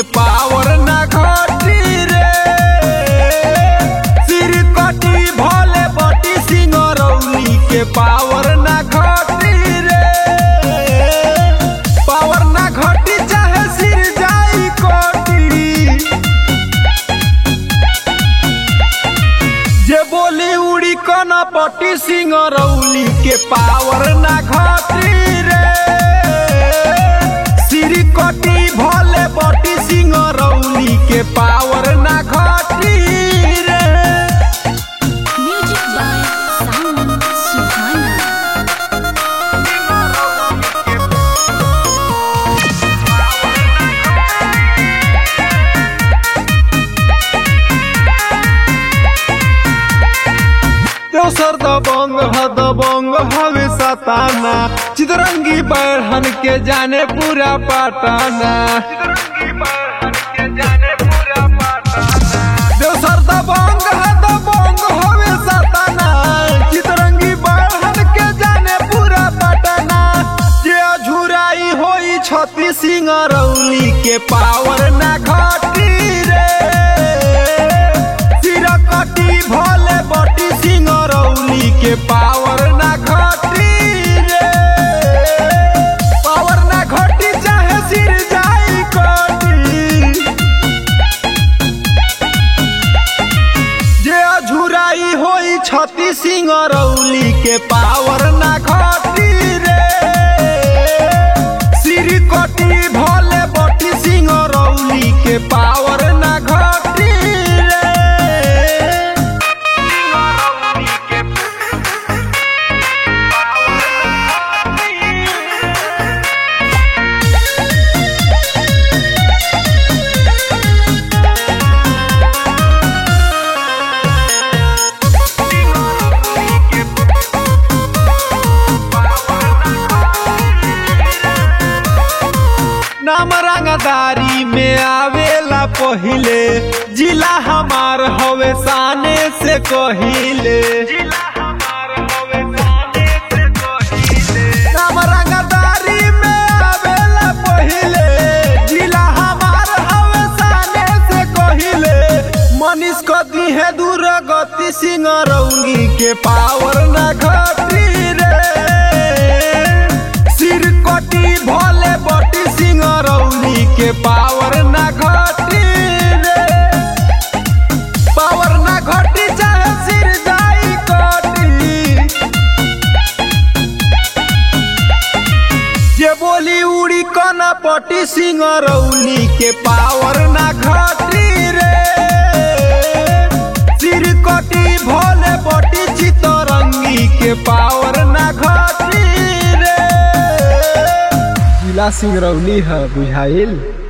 Power ना घटी रे सिर कटी भले बटी सिंगरौली के पावर ना घटी रे पावर ना घटी चाहे सिर जाई कोटी जे बोली उड़ी कना पटी सिंगरौली के पावर ना घटी रे सिर कटी भले बटी सिंगरौली के पावर ना घटी रे Music by Simon Suhana. दोसर दबंग ह दबंग हवे सताना चितरंगी बढ़न के जाने पूरा पटाना दोसर दबंग ह दबंग हवे सताना चितरंगी बढ़न के जाने पूरा पटाना जे अझुराई होई छती सिंह रौली के पावर ना घटी रे सिर कटी भले बटी सिंह रौली के पावर ना घटी रे पावर ना घटी चाहे सिर जाई कटी जे अझुराई होई छती सिंह रौली के पावर ना घटी रे सिर कटी भले बटी सिंह रौली के पावर ना घटी रे नाम रंगदारी में आवेला पहिले जिला हमार हवे साने से कहिले नाम रंगदारी में आवेला पहिले जिला हमार हवे साने से कहिले मनीष कदी है दूर गति सिंह रौंगी के पावर न घटी रे सिर कटी भले बटी सिंह रौली के पावर ना घटी रे पावर ना घटी चाहे सिर जाई कटी जे बोली उड़ी कना पटी सिंह रौली के पावर ना घटी रे सिर कटी भले बटी चितरंगी के पावर ना घटी रे जिला सिंगरौली है बुझाइल